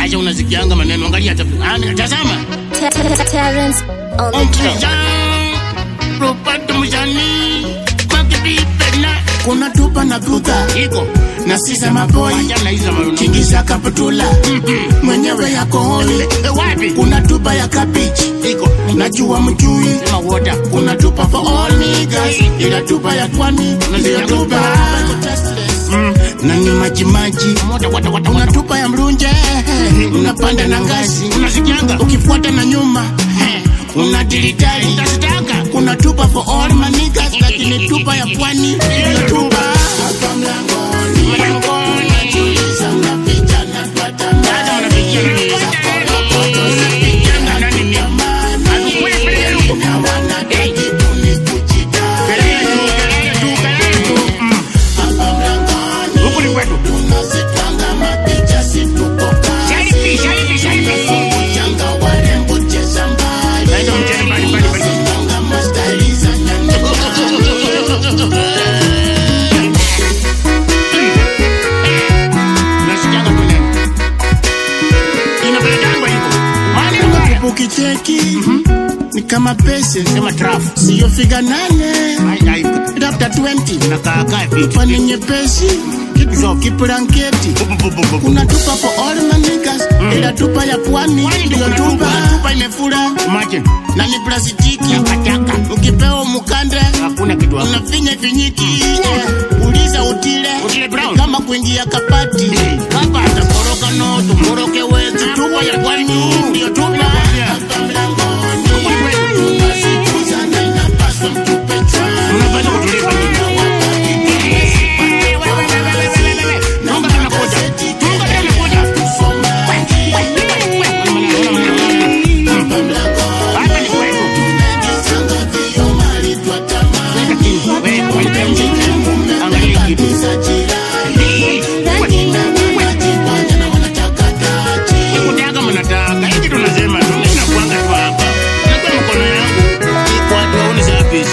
Acha unasikianga maneno, angalia hata Ani, tazama. Terrence on the track. Omprija, Rupert Mujani, Makibi Pena. kuna tupa na kuka Iko. na sisa maboi Acha na hizo maneno. kingisha kaputula mwenyewe yako holi Eh, wapi? kuna tupa ya kabichi Iko. najua mjui Sema water. kuna tupa for all niggas ila tupa ya pwani ndiyo tupa na ni majimaji Water, water, water, kuna water. tupa ya mrunje unapanda na ngazi Unasikianga? ukifuata na nyuma una dilitali Utasitaka. kuna tupa for all manigas lakini tupa ya pwani ndiyo tupa hapa mlangoni Mlangoni. najiuliza unapicha na twata Sasa mnafikia nini? Na nani ni? Wewe, peleka huko. na wanataki kunikujita Peleka tu, peleka tu, peleka tu. Mm. hapa mlangoni Huku ni kwetu. tunazitwanga mapicha situkoka Sharifi, sharifi, sharifi. changa warembo cheza mbali Naenda mchele mbali, mbali, mbali. Tunazitwanga mastaili za nyanya Unasikianga tu neno. Inapelekangwa hivyo. Maneno mbaya. ukicheki ni kama pese Sema traf. siyo figa nane Ai, ai. labda 20 Nakaa kaa vipi? fani nyepesi kipuranketi Bu, bu, bu, bu, bu. kuna tupa for all manigas ila tupa ya pwani Pwani ndio ndiyo kuna tupa. tupa tupa imefura Imagine. na ni plastiki Takataka. ukipewa mukande Hakuna kitu hapo. unafinya vinyiki uliza utile Utile Brown. kama kuingia kapati Hapa atakoroka no, tumoroke wetu. Tupa ya pwani ndio tupa. hapa mlangoni Huku ni kwetu. tunazikuza na inapaswa mtupe chwani Unapaswa kutulipa nini? Tunga tunakuja. Tunga tunakuja. Hapa ni kwetu. Weka chini. Wewe, wewe, chini. Angalia kitu. Kutaka mnataka. Hiki tunasema tu. Mimi nakuanga tu hapa. Nakuwa mkono yangu. Iko watu waone service.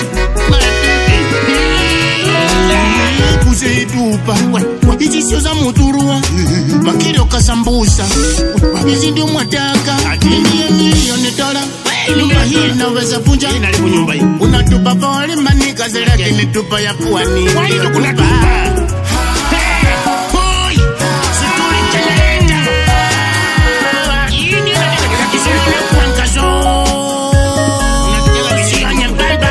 kuzeitupa izi sio za muturua makiri okasambusa izi ndio mwataka ndiye milioni dola nyumba hii inaweza vunja Inaribu nyumba hii. unatupa pole manikazi lakini tupa ya pwani Kwani ndio kuna tupa. tupa? Hoi! Situli chenyeita. Hii ndio inataka Kiswahili kuangazo. Unasikia visio nyembamba.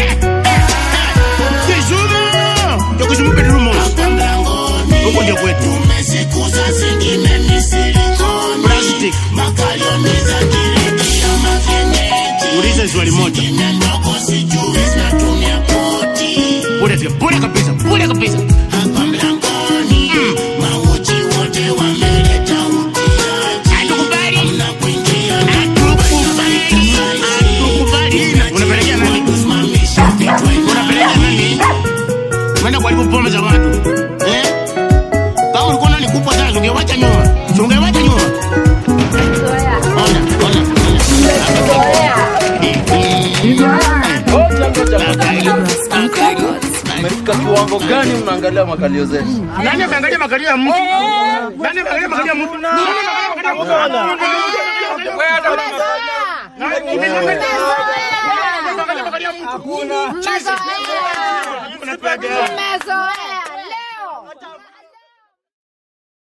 Kisumu! Ndio Kisumu bedroom house. Hapa mlangoni Huko ndio kwetu. tumezikuza zingine ni silikoni Plastic. makalioni za kiriki ama kienyeji Uliza swali moja. zingine ndogo sijui zinatumia poti Bure tu, bure kabisa, bure kabisa. hapa mlangoni mauchi wote wameleta utiaji Hatukubali. hamna kuingia Hatukubali. Hatukubali. Unapelekea nani? kusimamisha vitu Unapeleka nani? Umeenda kuharibu pombe za watu. Eh? Kama ulikuwa nani kubwa sana, ungewacha nyuma. Si ungewacha nyuma. Ona, ona, ona. Umefika kiwango gani mnaangalia makalio zenu? Nani ameangalia makalio ya mtu? Nani ameangalia makalio ya mtu? Nani ameangalia makalio ya mtu? Nani ameangalia makalio ya mtu?